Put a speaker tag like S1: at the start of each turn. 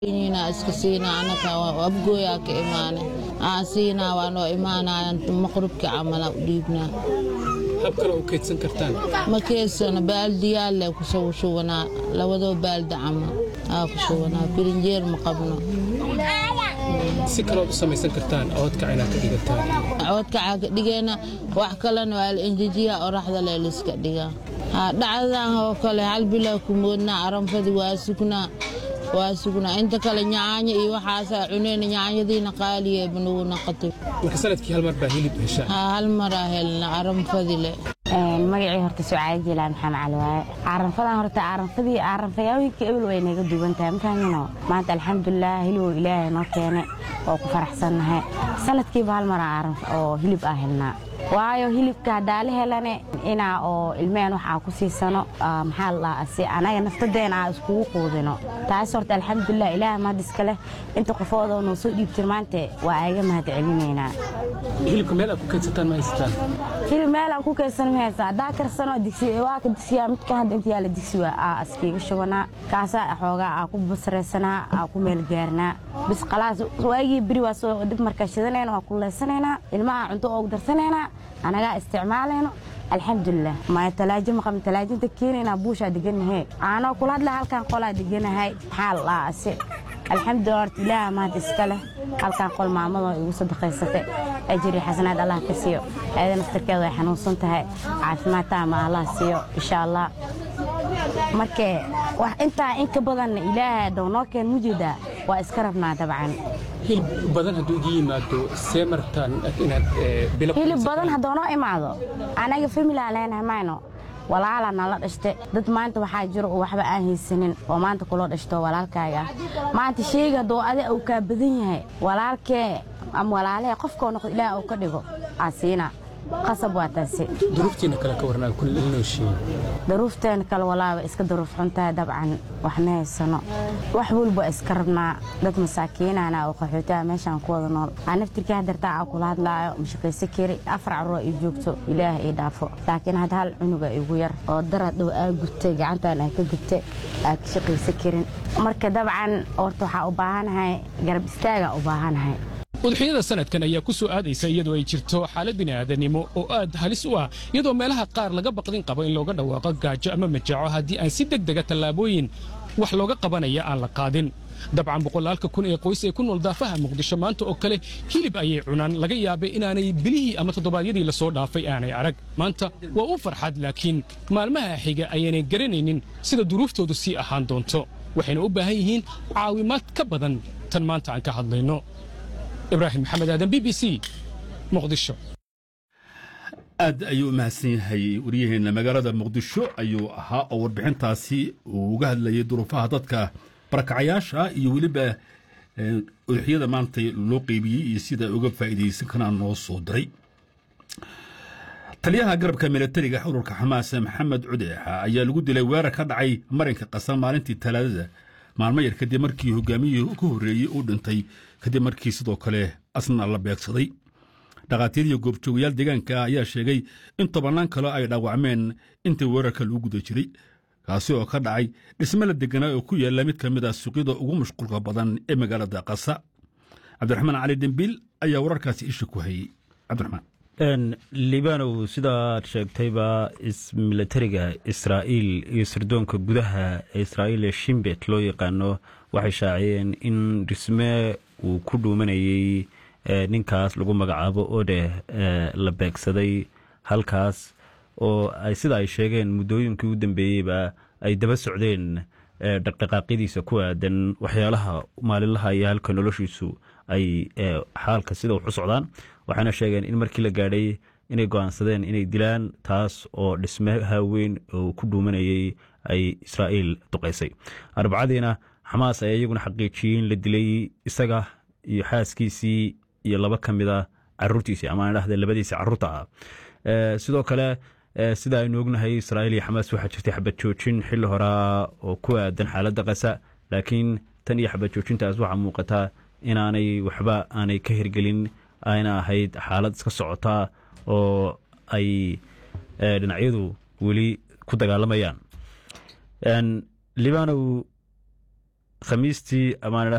S1: inaa iska siinaa anaka abgooyaa ka imaane aan siinaa waa noo imaanayaan maqrubka camala u dhiibnaa
S2: hab kale u kaydsan kartaan
S1: ma keedsano baaldiyaale kusoo shubanaa labadoo baaldi camal aa ku shubanaa birinjeer ma qabno
S2: si kalood u samaysan kartaan oodkac inaad ka dhigataan
S1: coodkacaa ka dhigeena wax kalena waa la enjejiyaa oraxda lee liska dhigaa dhacdadan oo kale hal bilaa ku moodnaa aranfadi waa sugnaa waa sugnaa inta kale nyaanyo iyo waxaasaa cuneyna nyaanyadiina qaaliyeeba nagu naqatay
S2: marka sanadkii hal mar baa hilib heshaa
S1: haa hal maraa helna aranfadile
S3: magacii horta sucaad jilaan maxamed cali waaye caaranfadan horta caaranfadii caaranfayaawiinka ebel way naga duwan tahay mafahmino maanta alxamdulilah hiliboo ilaahay noo keene oo ku faraxsannahay sanadkiiba hal mara caaran oo hilib ah helnaa waayo hilibka haddaa la helane inaa oo ilmeen wax aa ku siisano maxaa la si anaga naftadeena aa iskugu quudino taas horta alxamdulilah ilaah mahad iska leh inta qofoodoo noo soo dhiibtir maanta waa aga mahad celinaynaa
S2: hilibka meel aad ku kaydsataan ma haysataan
S3: hilib meel aan ku kaydsan ma haysa haddaa karsano digsi waa ka digsiyaa midka hadda inta yaala digsi waa aa askiiga shubanaa kaasaa xoogaa aa ku basraysanaa aa ku meel gaarnaa bis khalaas waagii beri waa soo dib markaa shidanayna waa kuleysanaynaa ilmaha cunto oogu darsanaynaa anagaa isticmaalayno alxamdulilah maya talaajo maqabn talaajinta keenaynaa buushaa deganahay aanoo kula hadla halkaan qolaa deganahay maxaa la dhahaa ase alxamdulilah horta ilaaha mahad iska leh halkaan qol maamadoo igu sadaqaysatay ajiri xasanaad allah ka siiyo ayada naftarkeeda way xanuunsan tahay caafimaad taama allah siiyo insha allah markee wax intaa in ka badanna ilaaha dhow noo keen mujeedaa waa iska rabnaa dabcan
S2: hilib badan hadduu iga yimaado see martaan inaad bilo
S3: hilib badan haddoo noo imaado anaga familaa leenahay mayno walaalaa nala dhashte dad maanta waxaa jiro oo waxba aan haysanin oo maanta kuloo dhashto walaalkaaga maanta sheyga hadduu adi uu kaa badan yahay walaalkee ama walaalahee qofkoo noqdo ilaah uu ka dhigo aa siina qasab waa taasi
S2: duruuftiina kale ka warnaa kun ilnooshiin
S3: daruufteena kale walaaba iska daruuf xuntahay dabcan wax ma haysano wax walba iska rabnaa dad masaakiinana oo qaxootaha meeshaan ku wada nool aa naftirkii hadartaa aa kula hadlaayo mashaqayso kari afar carruur ay joogto ilaah ii dhaafo laakiin hadda hal cunuga igu yar oo darad dhow aa gubtay gacantaan aa ka gubtay aa ka shaqayso karin marka dabcan horta waxaa u baahanahay garab istaagaa u baahanahay
S2: udxiyada sanadkan ayaa ku soo aadaysa iyadoo ay jirto xaalad bini'aadanimo oo aad halis u ah iyadoo meelaha qaar laga baqdin qabo in looga dhawaaqo gaajo ama majaaco haddii aan si deg dega tallaabooyin wax looga qabanaya aan la qaadin dabcan boqolaalka kun ee qoys ee ku nool daafaha muqdisho maanta oo kale hilib ayay cunaan laga yaabay inaanay bilihii ama toddobaadyadii la soo dhaafay aanay arag maanta waa u farxad laakiin maalmaha xiga ayaanay garanaynin sida duruuftoodu sii ahaan doonto waxayna u baahan yihiin caawimaad ka badan tan maanta aan ka hadlayno ibraahim maxamed aadan b b c muqdisho
S4: aad ayuu u mahadsan yahay waryaheenna magaalada muqdisho ayuu ahaa oo warbixintaasi uu uga hadlayay duruufaha dadka barakacayaasha iyo weliba udxiyada maanta loo qeybiyey iyo sida uga faa'iidaysan karaan noo soo diray taliyaha garabka milatariga ururka xamaas maxamed cudeexa ayaa lagu dilay weerar ka dhacay marinka qasa maalintii talaadada maalmo yar kadib markii hogaamiyihii ka horreeyey uu dhintay kadib markii sidoo kale asna la beegsaday dhakhaatiir iyo goobjoogayaal deegaanka ah ayaa sheegay in tobannaan kale ay dhaawacmeen intii weerarka lagu guda jiray kaasi oo ka dhacay dhisme la deganaa oo ku yaalla mid ka mid ah suuqyada ugu mashquulka badan ee magaalada qasa cabdiraxmaan cali dembiil ayaa wararkaasi isha ku hayey cabdiraxmaan
S5: libanow sidaad sheegtayba milatariga israa'iil iyo sirdoonka gudaha ee israa'iil ee shimbet loo yaqaano waxay shaaciyeen in dhisme uu ku dhuumanayey ninkaas lagu magacaabo odeh la beegsaday halkaas oo ay sida ay sheegeen muddooyinkii u dambeeyeyba ay daba socdeen dhaqdhaqaaqyadiisa ku aadan waxyaalaha maalinlaha iyo halka noloshiisu ay xaalka sida wax u socdaan waxayna sheegeen in markii la gaadhay inay go'aansadeen inay dilaan taas oo dhismaha weyn oo ku dhuumanayey ay israa'iil duqaysay arbacadiina xamaas ayaa iyaguna xaqiijiyey in la dilay isaga iyo xaaskiisii iyo laba ka mid a caruurtiisii ama dhahda labadiisii caruurta ah sidoo kale sida aynu ognahay israa'iil iyo xamaas waxaa jirtay xabad joojin xilli horaa oo ku aadan xaaladda qasa laakiin tan iyo xabad joojintaas waxaa muuqataa inaanay waxba aanay ka hirgelin ayna ahayd xaalad iska socotaa oo ay dhinacyadu weli ku dagaalamayaan libanow khamiistii ama